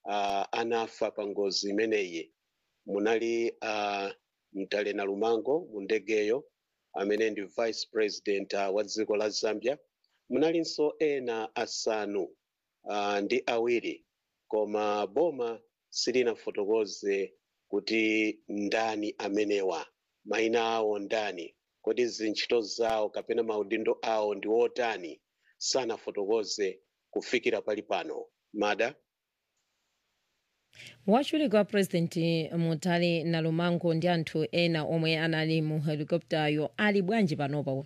uh, anafa pa ngozi imeneyi munali uh, mtalena lumango mu ndegeyo amene ndi vice president uh, wa dziko la zambia munalinso ena asanu uh, ndi awiri koma boma silinafotokoze kuti ndani amenewa mayina awo ndani kodi zintchito zawo kapena maudindo awo ndi otani sanafotokoze kufikira pali pano mada wachiwiri wa purezidenti mutale nalumango ndi anthu ena omwe anali mu helikoptayo ali bwanji panopa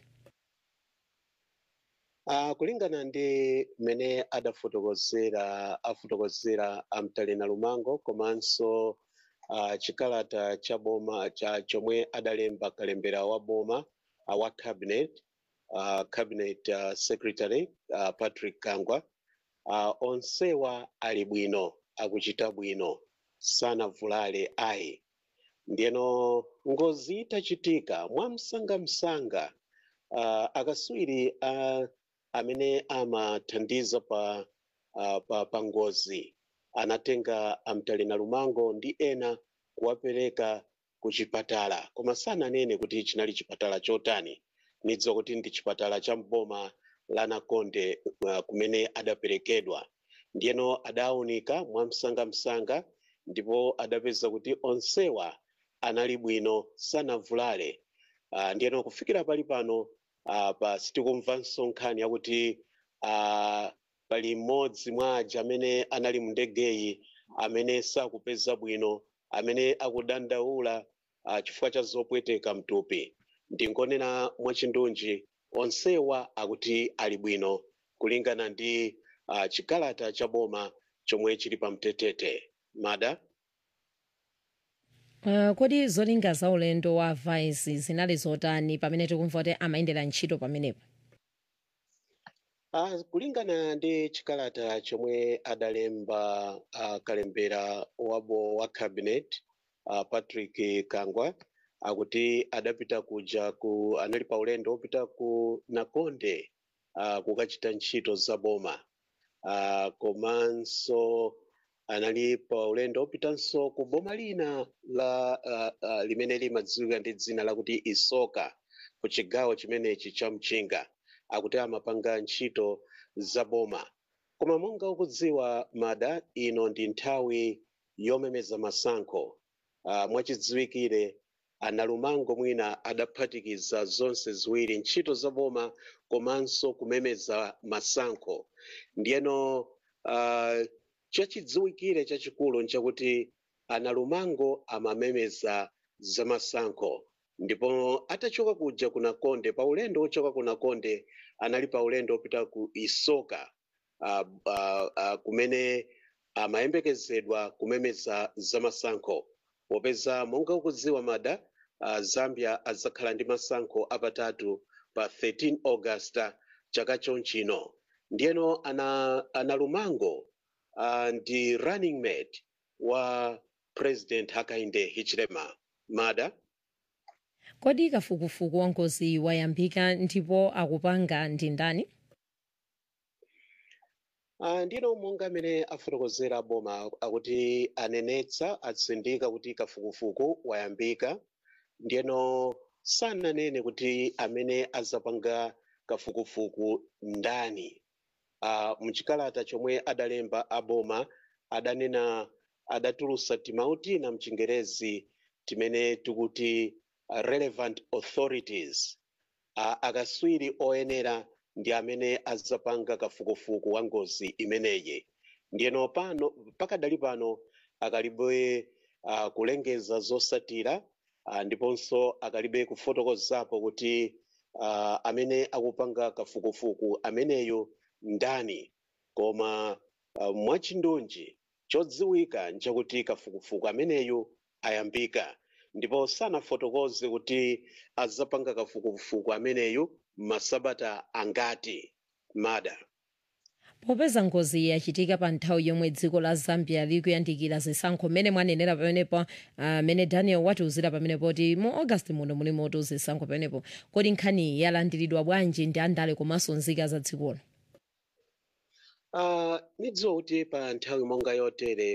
Uh, kulingana ndi mmene adafotokozera afotokozera amtale nalumango komanso uh, chikalata cha boma cha chomwe adalemba kalembera wa boma uh, wa cabinet uh, cabinet uh, secretary uh, patrick kangwa uh, onsewa ali bwino akuchita bwino sanavulale ayi ndiyeno ngozi itachitika mwamsangamsanga uh, akaswiri uh, amene amathandiza pa, uh, pa, pa ngozi anatenga amtale nalumango ndi ena kuwapereka ku chipatala koma sananene kuti chinali chipatala chotani nidziwa kuti ndi chipatala cha mboma la nakonde uh, kumene adaperekedwa ndiyeno adawunika mwamsangamsanga ndipo adapeza kuti onsewa anali bwino sanavulale uh, ndiyeno kufikira pali pano uh, pa sitikumvanso nkhani yakuti uh, pali mmodzi mwa aja amene anali mu ndegeyi amene sakupeza bwino amene akudandaula uh, chifukwa cha zopweteka mtupi ndingonena mwachindunji onsewa akuti ali bwino kulingana ndi uh, chikalata cha boma chomwe chili pa mtetete mada Uh, kodi zolinga za ulendo wa vice zinali zotani pamene tikumva kuti amayendera ntchito pamenepo uh, kulingana ndi chikalata chomwe adalemba uh, kalembera wabo wa cabinet uh, patrick kangwa akuti adapita kuja ku anali pa ulendo wopita ku nakonde uh, kukachita ntchito za boma uh, komanso anali pa ulendo wopitanso ku boma lina la uh, uh, limene limadziwika ndi dzina lakuti isoka ku chigawo chimenechi cha mchinga akuti amapanga ntchito za boma koma monga ukudziwa mada ino ndi nthawi yomemeza masankho uh, mwachidziwikire analumango mwina adaphatikiza zonse ziwiri ntchito za boma komanso kumemeza masankho ndiyeno uh, chachidziwikire chachikulu nchakuti analumango amamemeza zamasankho ndipo atachoka kuja ku nakonde pa ulendo wochoka ku nakonde anali pa ulendo wopita ku isoka uh, uh, uh, kumene amayembekezedwa kumemeza zamasankho popeza monga ukudziwa mada uh, zambia adzakhala ndi masankho apatatu pa 13 augusta chaka chonchino ndiyeno ana, analumango uh, ndi running mate wa president hakainde hichilema mada kodi kafukufuku wa ngozi wayambika ndipo akupanga ndi ndani uh, ndino monga amene afotokozera boma akuti anenetsa atsindika kuti kafukufuku wayambika ndiyeno sananene kuti amene azapanga kafukufuku ndani uh, mchikalata chomwe adalemba aboma adanena adatulusa timauti na mchingerezi timene tikuti uh, relevant authorities uh, akaswiri oyenera ndi amene azapanga kafukufuku wa ngozi imeneyi ndiyeno pano pakadali pano akalibe uh, kulengeza zosatira uh, ndiponso akalibe kufotokozapo kuti uh, amene akupanga kafukufuku ameneyo ndani koma uh, mwachindunji chodziwika nchakuti kafukufuku ameneyo ayambika ndipo sanafotokoze kuti azapanga kafukufuku ameneyo masabata angati mada popeza ngozi yachitika pa nthawi yomwe dziko la zambia likuyandikira zisankho mmene mwanenera pamenepo amene uh, daniel watiuzira pamenepo kuti mu august muno muli moto zisankho pamenepo kodi nkhani yalandiridwa bwanji ndi andale komanso nzika za dzikolo uh, nidziwa kuti pa nthawi monga yotere